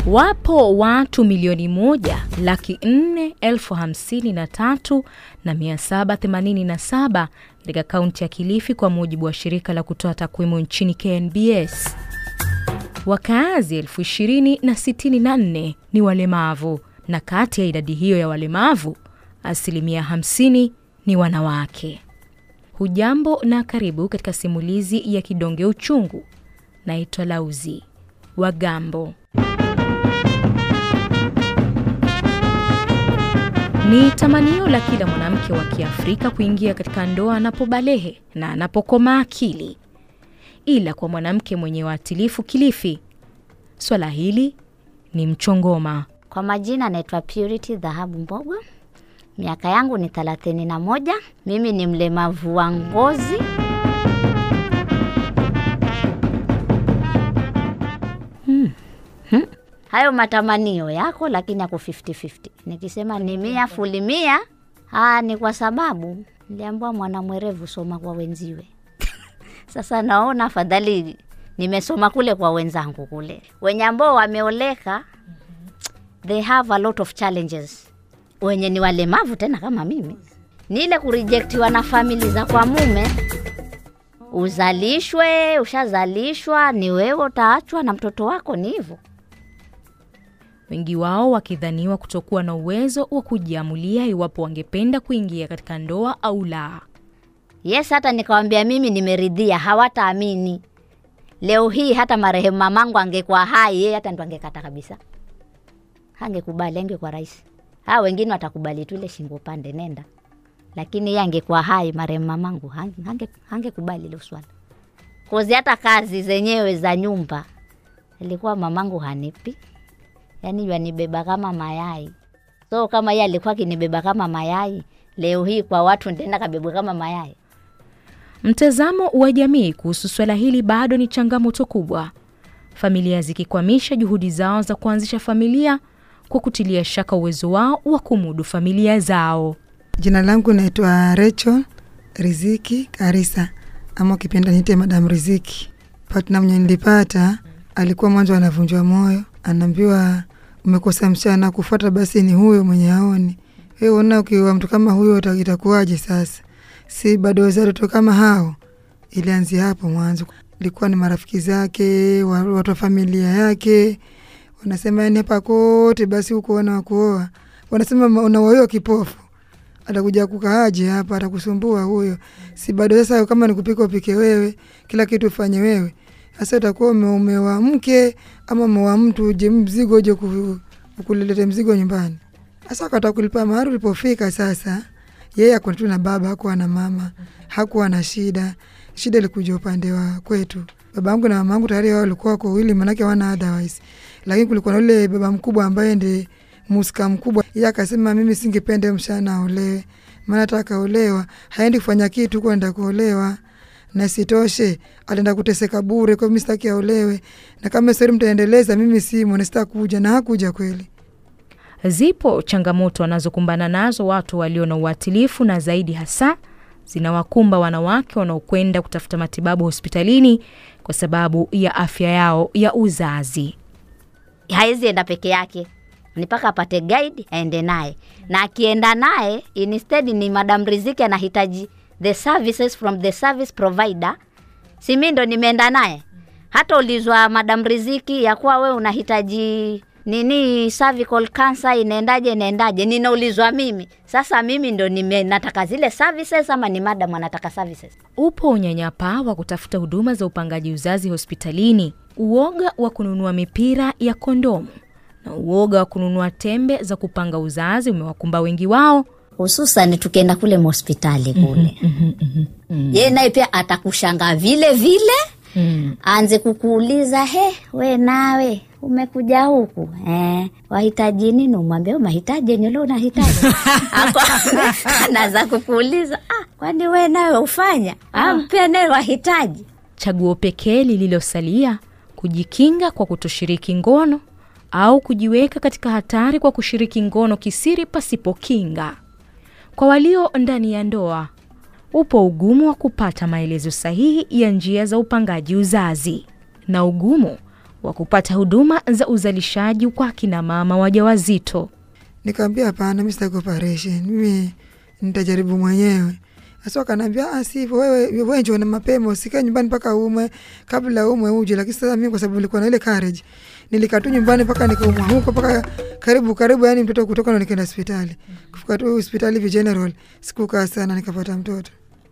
Wapo watu milioni moja laki nne elfu hamsini na tatu na mia saba themanini na saba katika kaunti ya Kilifi kwa mujibu wa shirika la kutoa takwimu nchini KNBS. Wakaazi elfu ishirini na sitini na nne ni walemavu na kati ya idadi hiyo ya walemavu asilimia 50 ni wanawake. Hujambo na karibu katika simulizi ya Kidonge Uchungu. Naitwa Lauzi Wagambo. Ni tamanio la kila mwanamke wa Kiafrika kuingia katika ndoa anapobalehe na anapokoma akili, ila kwa mwanamke mwenye waatilifu Kilifi, swala hili ni mchongoma. Kwa majina naitwa Purity Dhahabu Mbogwa. Miaka yangu ni thelathini na moja. Mimi ni mlemavu wa ngozi. Hmm. Hmm. Hayo matamanio yako, lakini yako 50-50. Nikisema ni mia fuli mia, aa, ni kwa sababu niliambiwa mwana mwerevu soma kwa wenziwe. Sasa naona afadhali nimesoma kule kwa wenzangu kule, wenye ambao wameoleka they have a lot of challenges. Wenye ni walemavu tena kama mimi, ni ile kurejectiwa na famili za kwa mume. Uzalishwe, ushazalishwa, ni wewe utaachwa na mtoto wako, ni hivyo. Wengi wao wakidhaniwa kutokuwa na uwezo wa kujiamulia iwapo wangependa kuingia katika ndoa au la. Yes, hata nikawambia mimi nimeridhia, hawataamini. Leo hii hata marehemu mamangu angekuwa hai, yeye hata ndo angekata kabisa, hangekubali, angekuwa rahisi. Hawa wengine watakubali tu ile shingo pande, nenda. Lakini yeye angekuwa hai, marehemu mamangu hange hangekubali ile swala, kozi hata kazi zenyewe za nyumba ilikuwa mamangu hanipi, yaani yanibeba kama mayai. So kama yeye alikuwa akinibeba kama mayai, leo hii kwa watu nitaenda kabebwa kama mayai. Mtazamo wa jamii kuhusu swala hili bado ni changamoto kubwa, familia zikikwamisha juhudi zao za kuanzisha familia kwa kutilia shaka uwezo wao wa kumudu familia zao. Jina langu naitwa Rachel Riziki Karisa, ama ukipenda niite Madam Riziki. Partner mwenye nilipata alikuwa mwanzo anavunjwa moyo, anaambiwa umekosa msichana kufuata, basi ni huyo mwenye aoni. Wewe una ukiwa mtu kama huyo itakuwaje? Sasa si bado wazaa watoto kama hao. Ilianzia hapo mwanzo, ilikuwa ni marafiki zake, watu wa familia yake wanasema yani hapa kote basi huko wana wakuoa, wanasema unaoa kipofu, atakuja kukaaje hapa, atakusumbua huyo. Si bado sasa, kama ni kupika upike wewe, kila kitu ufanye wewe. Sasa utakuwa umeoa mke ama umeoa mtu, uje mzigo uje kulilete mzigo nyumbani. Sasa akata kulipa mahari. Ulipofika sasa, yeye ako tu na baba, hakuwa na mama, hakuwa na shida. Shida ilikuja upande wa kwetu, babangu na mamangu tayari wao walikuwa wako wawili, manake wana otherwise lakini kulikuwa na ule baba mkubwa ambaye ndi musika mkubwa. Yeye akasema mimi singependa mshana aolewe, maana hata akaolewa haendi kufanya kitu kwenda kuolewa, na sitoshe ataenda kuteseka bure. Kwa mimi sitaki aolewe, na kama stori mtaendeleza, mimi simo na sitakuja, na hakuja kweli. Zipo changamoto wanazokumbana nazo watu walio na uatilifu, na zaidi hasa zinawakumba wanawake wanaokwenda kutafuta matibabu hospitalini kwa sababu ya afya yao ya uzazi. Hawezi enda peke yake, ni mpaka apate guide aende naye, na akienda naye instead ni Madam Riziki anahitaji the services from the service provider, si mi ndo nimeenda naye. Hata ulizwa Madam Riziki ya kuwa we unahitaji nini cervical cancer inaendaje, inaendaje, ninaulizwa mimi. Sasa mimi ndo nime nataka zile services ama ni madam anataka services? Upo unyanyapaa wa kutafuta huduma za upangaji uzazi hospitalini, uoga wa kununua mipira ya kondomu na uoga wa kununua tembe za kupanga uzazi umewakumba wengi wao, hususan tukienda kule hospitali kule. Yeye naye pia atakushangaa vile vile Mm. Anze kukuuliza he, we nawe umekuja huku eh, wahitaji nini? Umwambie mahitaji yenye leo unahitaji anaanza kukuuliza ah, kwani we nawe ufanya ampia naye wahitaji. Chaguo pekee lililosalia kujikinga kwa kutoshiriki ngono au kujiweka katika hatari kwa kushiriki ngono kisiri pasipo kinga. Kwa walio ndani ya ndoa upo ugumu wa kupata maelezo sahihi ya njia za upangaji uzazi, na ugumu wa kupata huduma za uzalishaji kwa kina mama wajawazito. Nikaambia hapana, mi sitaki operation, mimi nitajaribu mwenyewe. Sasa wakanaambia ah, sivyo, wewe wewe njoo na mapema, usikae nyumbani mpaka umwe, kabla umwe uje. Lakini sasa mimi kwa sababu nilikuwa na ile courage, nilikaa tu nyumbani mpaka nikaumwa huko mpaka karibu karibu, yani mtoto kutoka ndo nikaenda hospitali. Kufika tu hospitali hivi general, sikukaa sana, nikapata mtoto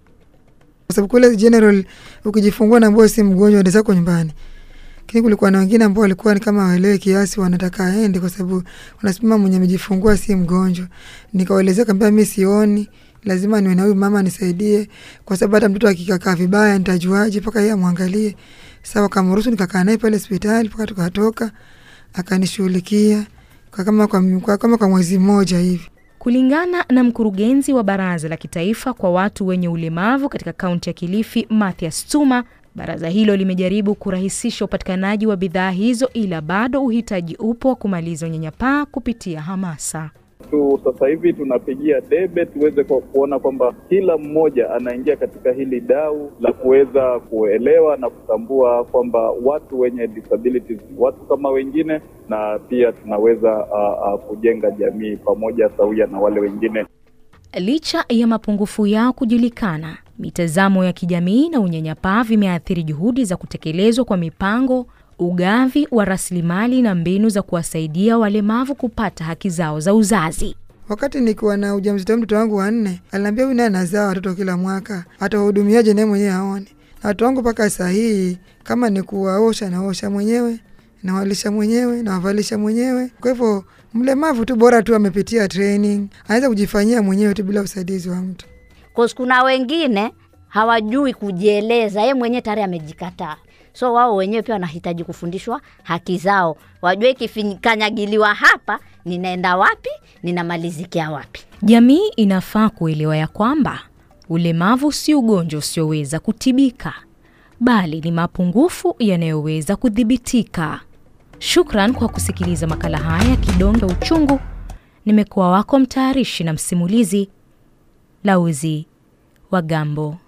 kwa sababu kule general ukijifungua na ambao si mgonjwa ndio zako nyumbani lakini kulikuwa na wengine ambao walikuwa ni kama waelewe kiasi, wanataka aende kwa sababu wanasema mwenye amejifungua si mgonjwa. Nikawaelezea kaambia, mi sioni, lazima niwe na huyu mama nisaidie, kwa sababu hata mtoto akikakaa vibaya nitajuaje mpaka yeye amwangalie. Sasa wakamruhusu, nikakaa naye pale hospitali mpaka tukatoka, akanishughulikia kwa kama kwa, kwa, kama kwa mwezi mmoja hivi. Kulingana na mkurugenzi wa Baraza la Kitaifa kwa watu wenye ulemavu katika kaunti ya Kilifi, Mathias Tuma, baraza hilo limejaribu kurahisisha upatikanaji wa bidhaa hizo, ila bado uhitaji upo wa kumaliza unyanyapaa kupitia hamasa tu sasa hivi tunapigia debe tuweze kwa kuona kwamba kila mmoja anaingia katika hili dau la kuweza kuelewa na kutambua kwamba watu wenye disabilities watu kama wengine, na pia tunaweza uh, uh, kujenga jamii pamoja sawia na wale wengine. Licha ya mapungufu yao kujulikana, mitazamo ya kijamii na unyanyapaa vimeathiri juhudi za kutekelezwa kwa mipango ugavi wa rasilimali na mbinu za kuwasaidia walemavu kupata haki zao za uzazi. Wakati nikiwa na ujauzito wa mtoto wangu wa nne, aliniambia huyu naye anazaa watoto kila mwaka, atawahudumiaje naye mwenyewe aone. Na watoto wangu mpaka saa hii, kama ni kuwaosha, naosha mwenyewe, nawalisha mwenyewe, nawavalisha mwenyewe. Kwa hivyo mlemavu tu bora tu amepitia training, anaweza kujifanyia mwenyewe tu bila usaidizi wa mtu. Cause kuna wengine hawajui kujieleza, ye mwenyewe tayari amejikataa so wao wenyewe pia wanahitaji kufundishwa haki zao, wajue ikikanyagiliwa hapa, ninaenda wapi, ninamalizikia wapi. Jamii inafaa kuelewa ya kwamba ulemavu si ugonjwa usioweza kutibika, bali ni mapungufu yanayoweza kudhibitika. Shukran kwa kusikiliza makala haya ya Kidonge Uchungu. Nimekuwa wako mtayarishi na msimulizi Lauzi wa Gambo.